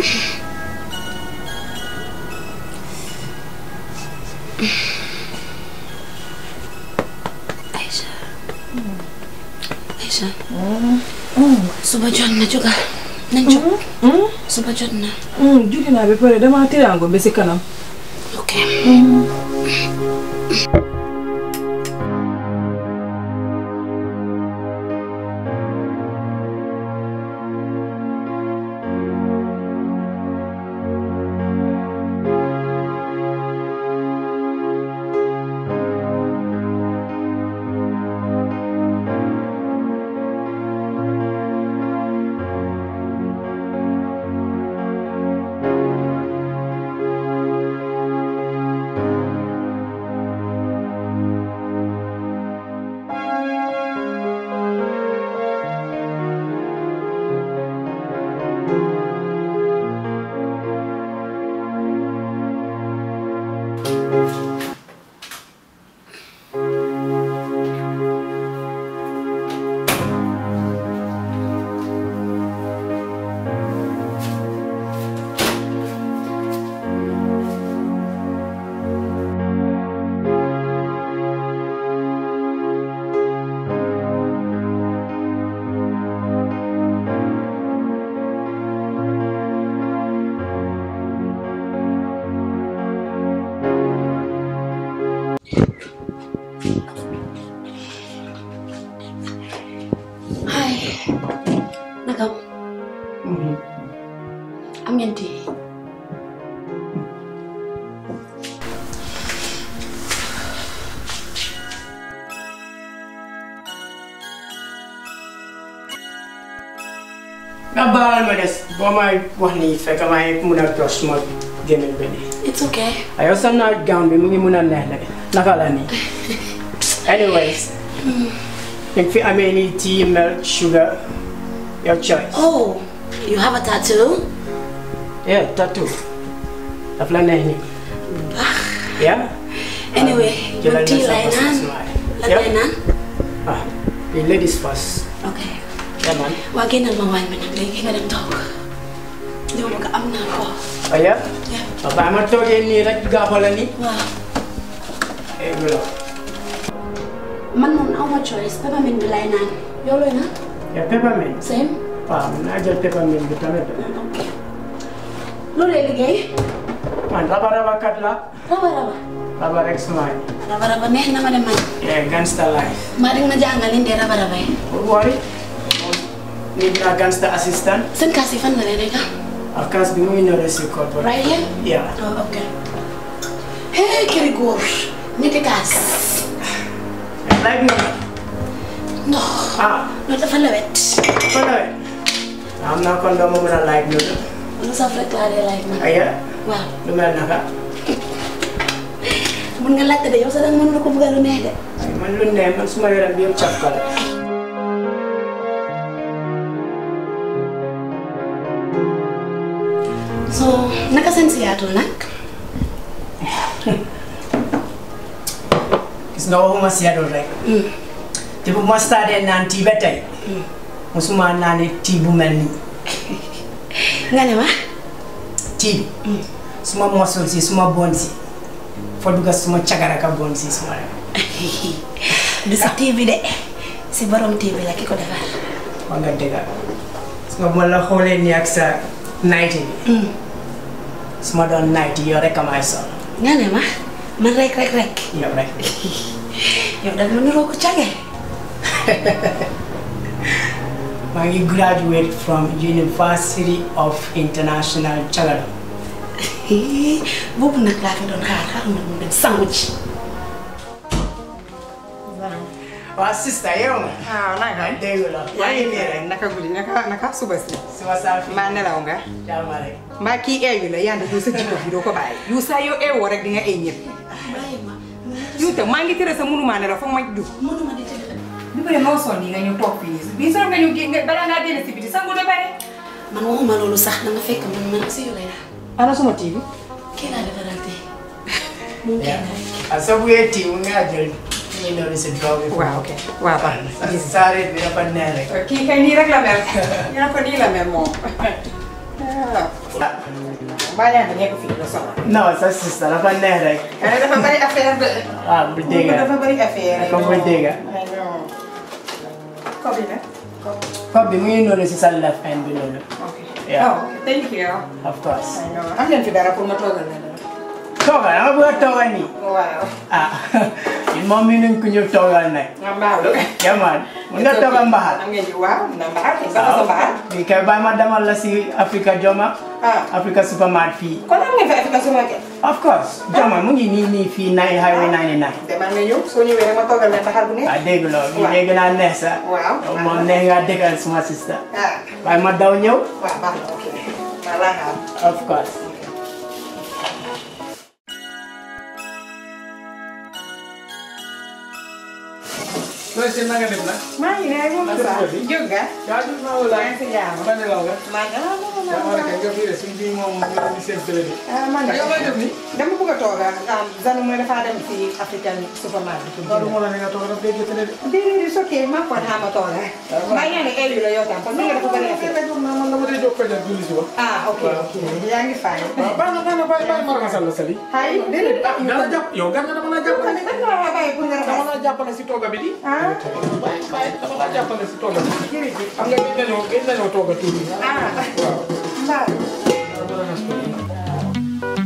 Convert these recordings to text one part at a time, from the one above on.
Aïcha Aïcha suba jot na jógal nañ jóg suba jot na jóge naa ba pare dama tiraango ba si kanam ok Hai naka am ngeen tii nga baal ma des boo may wax nii fekk may mun a tos suma gémmiñ bi nii it's okay aywa sam naa gown bi mu ngi mun a neex nag naka la nii anyways ñu fi amee nii tea milk sugar your choice oh you have a tattoo yeah tattoo daf la neex nii yeah anyway man jëlal tii sa lay first naan smile. lan Yep. lay naan ah the ladies first ok yeah man waa génnal ma waañ ma nag léegi nga dem toog li ma bëgg am naa ko oh yeah Yeah. ba bàyyi ma toogee nii rek gaafala nii waaw eh bu la man moom aw ma choice peppermint bi lay naan yow looy naan yeah peppermint same waaw mun naa jël peppermint bi tamit ok loolu lay liggéey man raba raba kat la raba raba raba rek suma raba raba neex na ma dem man yeah gangster life maa di nga ma jàngal indi raba raba yi Don't worry. Need na gangster assistant. seen kaas yi fan la lay nekk Of course, bi mu ngi ñëw si corporate. right here Yeah. oh ok hey këri góor ñetti kaas Like no. ndox Ah, loolu dafa lewet follow it. am naa kon doo ma mën a like noonu. lu saf rek laa dee like man Aya, waaw lu mel naka. mun nga laajte de yow sax danga mën na ko bëgg lu neex de Ay, man lu ne man suma yaram bi yëpp caf la. so naka seen Seattle nag Gis nga waxuma Seattle rek. te bu ma startee naan tii ba tey. musuma naanee tii bu mel nii. nga ne ma tii bi. suma mosul si suma bon si. foo dugga suma cagaraka bon si suma rek. du si TV de si borom TV la ki ko defar wax nga dëgg su ma ma la xoolee nii ak sa nayti bi su ma doon nayti yow rek a may sol nga ne ma man rek rek rek yow rek yow da nga niroo ko cage maa ngi graduate from University of International Cagadon boobu nag laa fi doon xaar xaar ma mu dem sangu ci waa sista yow nga ah naka dégg la maa ngi nii rek naka guddi naka naka suba si suma saa fi mbaa nelaw nga jaama rek mbaa kii eeyu la yaa ngi sa jikko bi doo ko bàyyi yu saa yoo eewoo rek di nga eey ñëpp bàyyi ma yu te maa ngi tere sa mënumaa nelaw foog ma dugg mënuma di tëdd bi ko noo sonn nii nga ñëw toog fii nii bii soo nga ñu génn balaa ngaa génn si biti sangu ba pare man waxuma loolu sax da nga fekk man man si yow lay la ana suma TV kii laa defaral tey mu ngi Yeah. koy rek a sa buyee tii mu ngaa jël ñu noonu si draw bi waaw ok waaw baax na sa saare bi dafa neex rek kii kay nii rek la mel yaa ko nii la mel moom mbaa yaa ngi nekk fii la soxla. non sa sista dafa neex rek ah dafa bari affaire de. ah bu dégg dafa bari affaire. Comme bu dégg. ay non. Kob bi nag. Kob. Kob bi mu ngi noonu si sa left hand bi noonu ok. Yeah. oh thank you. of course ay non am ngeen fi dara pour ma toogal leen. toogal dama bëgg a toogal nii waaw. ah ñun moom mi nuñ ko ñu toogal nag nga mbaalu. yaman mun nga toogal mbaxal am ngeen ji waaw na mbaxal kay ba sa mbaxal. bi kay bàyyi ma demal la si Africa Joma ah Africa Supermart fii kon am ngeen fa Africa supermarket. of course Joma mu ngi nii nii fii nine highway 99 demal nga ñëw soo ñëwee rek ma toogal leen mbaxal bu ne. ah dégg loolu bi Waaw. dégg naa neex sax waaw. moom neex nga déggal suma sista ah waaye ma daw ñëw waaw baax na ok. maa laa xaar. of course Loolu seen na nga def nag. maa ngi ne ay moom Naka sax la fi? jóg nga. yaa ngi maa wala. maa ngi si jàmm. Ba nelaw nga. maa ngi ah non yaa war a non kay nga fii de suñ bii moom ñu ngi seen télé bi. ah man de yow looy def nii. dama bëgg a toog ah Zanu mooy dafa dem si African supermarket. loolu moo la ne nga toog rek day jotale de. déedéet it's okay maa ko xaama toog ah. maa ngi ne heure yu la yow tam parce que nga dafa bëri affaire. man dama day jóg fajal julli si ba. ah ok ok yaa ngi fay. waaw baax na baax na bàyyi bàyyi ma raxasal la sali. ay déedéet ah dana jàpp yow gan nga dama la yow jàppale. tamit nag nga war a bàyyi pour nga dama raxas. la jàppale si tooga bi di. ah bàyyi bàyyi dama la jàppale si tooga bi. jërëjëf. xam nga gis nañoo gis nañoo tooga tuuti. ah waaw. mbaa. dama raxas ko nii.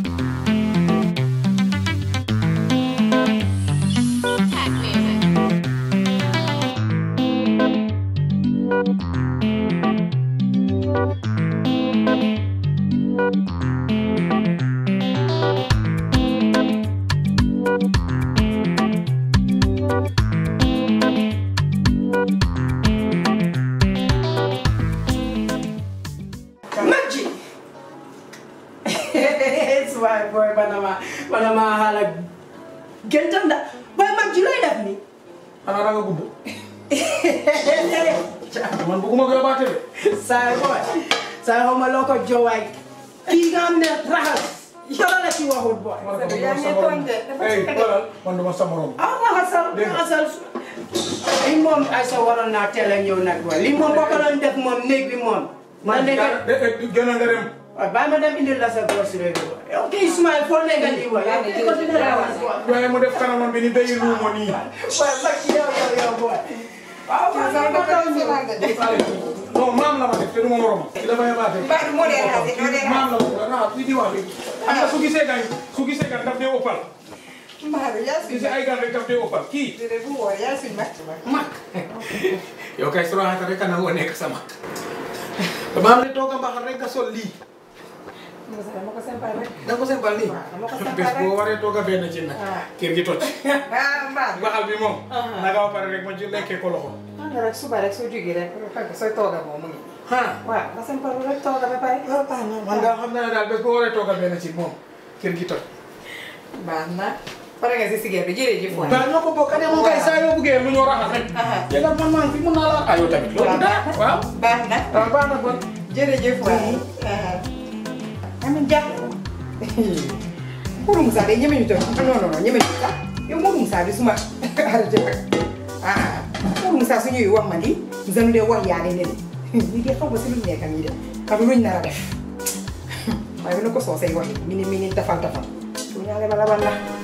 Maggi it's my boy Banama Banama xaala gëntam da boy Maggi looy def nii xanaa da nga gudd. man bëgguma ko yóbbaate de. saay boy saay xaw ma loo ko jowaay kii nga xam ne raxas yoro la ci waxut boy man Sabi, ko yaa man ngi sa morom. tooñ de, dafa Hey, ci xoolal, man duma sa morom. ah raxasal Dégg nga. raxasal li moom ay sa waroon naa teel a ñëw nag boy li moom boo ko doon def moom néeg bi moom man nekk gën a nga dem. waaw bàyyi ma dem indil la sa grocery bi boy ok Ismaël foo nekk nii boy yow kii ko dina raxas boy waaye mu def kanamam bi ni day luumo nii. boy Maggi yow yow yow boy waaw Sabi, dafa doon si man de. non maam la ma def te du ma moromam. ci dafa yabaate. Mbaa du moo dee raxas, moo dee raxas. maam la ma raxas kuy di wax léegi. xam nga su gisee gan su gisee gan daf dee ëppal. mbaa du yaa su suñ gisee ay gan rek daf dee ëppal kii. déedéet bu wóor yaa suñ mag. mag. yow kay su raxata rek kana woo nekk sa mag. dama am ne toog a mbaxal rek nga sol lii. dama ko sempal rek. da nga ko sempal nii. Waaw, dama ko sempal bés rek. boo waree toog a benn ci nag. Ah. kër gi toj. ah mbaa. mbaxal bi moom. Ah. naka ba pare rek ma ci lekkee ko loxo. ah nga rek suba rek soo jógee rek fekk sooy tooga moom mu ngi. ah. waaw nga sempal rek tooga ba pare. waaw baax na man daal xam naa ne daal bés boo waree toog a benn ci moom kër gi toj. baax na. pare nga si sigaar bi jërëjëf waay. waaw ñoo ko bokk ne moom kay saa yoo buggee lu ñoo raxas rek. Aha. jëlal man maa ngi fi mun naa la ayoo tamit. loolu dara waaw. baax na. waaw baax na kon. jërëjëf waay. amiin jàpp ko. Mourou Moussa de ñeme ñu toog non non non ñeme ñu sax yow Mourou Moussa bi suma arrêté rek ah Mourou Moussa su ñuy wax ma di Zanu de wax yaa ne ne lii de xaw ma si lu nekk nii de xam luñ nar a def waaye bu na ko soosay wax mi ni mi ni tafal tafal su ñaale ma la ban la